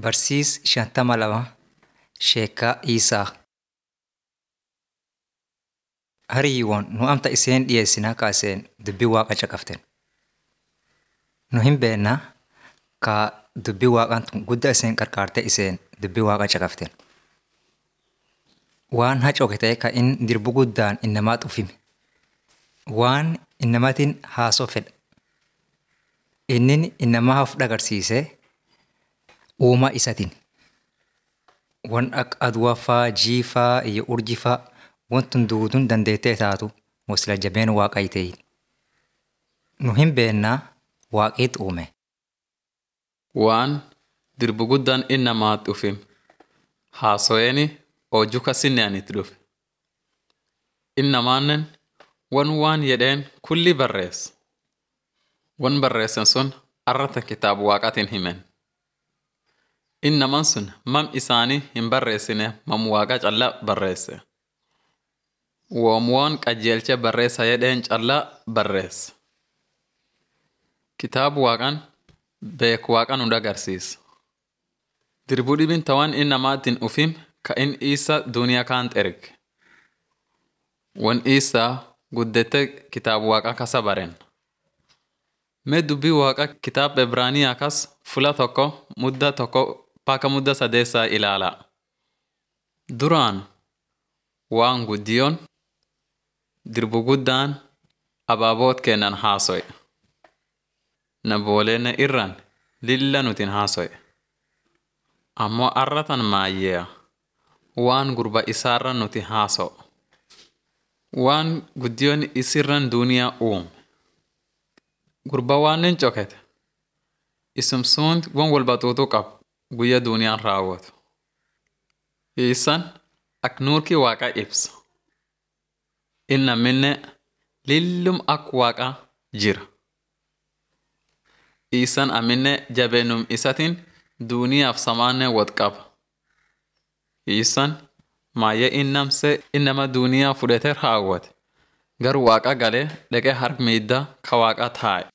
Barsiis shantama lama Sheekaa Iisaa. Hariiwwan nu amta iseen dhiyeessinaa kaaseen dubbii waaqa caqaften. Nu hin beennaa ka dubbii waaqaan tun guddaa iseen qarqaarte iseen dubbii waaqa caqaften. Waan hacoke ta'e ka in dirbu guddaan innamaa xufime. Waan innamatiin haasoo fedha. Innin innamaa of dhagarsiisee uumaa isatiin. Wan akka aduwaa faa, jiifaa, iyyo urjii faa wantun duuduun dandeettee taatu wasila jabeen waaqaa ta'e. Nu hin beennaa waaqiitu uume. Waan dirbu guddaan innamaa dhufim haasoyeeni hojii kasinne anitti dhufe. Innamaannen wan waan jedheen kulli barreessa. Wan barreessan sun arrata kitaaba waaqatiin himen. Innaman sun mam isaanii hin barreessine mam waaqa callaa barreesse. Woomwoon qajeelcha barreessa jedheen callaa barreessa. Kitaabu waaqan beeku waaqa nu agarsiisa. Dirbu dhibin tawan innamaatiin ufim ka in isa duniyaa kaant erge. Wan isaa guddette kitaabu waaqa kasa baren. Mee dubbii waaqa kitaaba Ibraaniyaa kas fula tokko mudda tokko paka mudda sadeessaa ilaalaa. Duraan waan guddiyoon dirbu guddaan abaaboot kennan haasoye. Nabooleenne irraan lilla nutin haasoye. Ammoo arratan maayyeeya waan gurba isaarra nuti haasa'u. Waan guddiyoon isirran duuniyaa uume. Gurba waannen cokete. Isum sunt wan walbaxuutu qabu guyya duuniyaan raawwatu. Isan ak nuurki waaqa ibsa. Inna minne lillum ak waaqa jira. Isan aminne jabeenum isatiin duuniyaaf samaanne wad qaba. Isan maayye innamse innama duuniyaa fudhate raawwate. Gar waaqa galee dhaqee harmiidda ka waaqa taa'e.